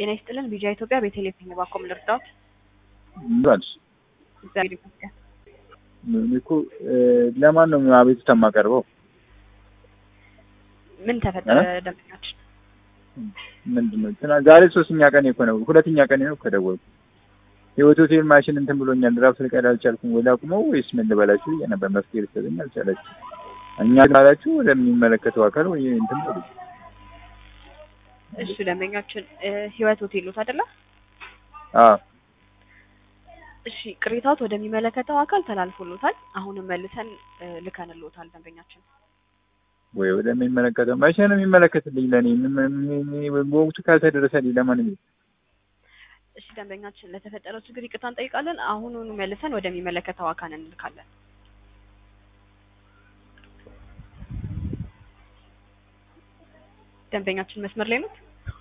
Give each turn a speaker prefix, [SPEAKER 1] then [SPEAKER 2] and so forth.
[SPEAKER 1] ጤና ይስጥልን ቢጃ ኢትዮጵያ ቤተልሔም ባኮም ልርዳዎት?
[SPEAKER 2] ባልሽ
[SPEAKER 1] እግዚአብሔር ይመስገን።
[SPEAKER 2] እኔ እኮ ለማን ነው አቤቱታ የማቀርበው?
[SPEAKER 1] ምን ተፈጠረ? ደንበኛችን
[SPEAKER 2] ምንድን ነው ትናንት ዛሬ ሶስተኛ ቀን እኮ ነው ሁለተኛ ቀን ነው ከደወልኩ ህይወት ሆቴል ማሽን እንትን ብሎኛል ድራፍት ልቀዳ አልቻልኩም ወይ ላቁመው ወይስ ምን ልበላችሁ ብዬ ነበር መፍትሄ ልትሰጠኝ አልቻላችሁ እኛ ካላችሁ ወደሚመለከተው አካል ወይ እንትን በሉ
[SPEAKER 1] እሱ ደንበኛችን ህይወት ሆቴል ሎት አይደለ?
[SPEAKER 2] አዎ
[SPEAKER 1] እሺ ቅሬታዎት ወደሚመለከተው አካል ተላልፎሎታል። አሁንም መልሰን ልከንሎታል ደንበኛችን
[SPEAKER 2] ወይ ወደሚመለከተው መቼ ነው የሚመለከትልኝ? ለእኔ በወቅቱ ካልተደረሰልኝ ለማን ነው?
[SPEAKER 1] እሺ ደንበኛችን ለተፈጠረው ችግር ይቅርታ እንጠይቃለን። አሁኑኑ መልሰን ወደሚመለከተው አካል እንልካለን። ደንበኛችን መስመር ላይ ነው?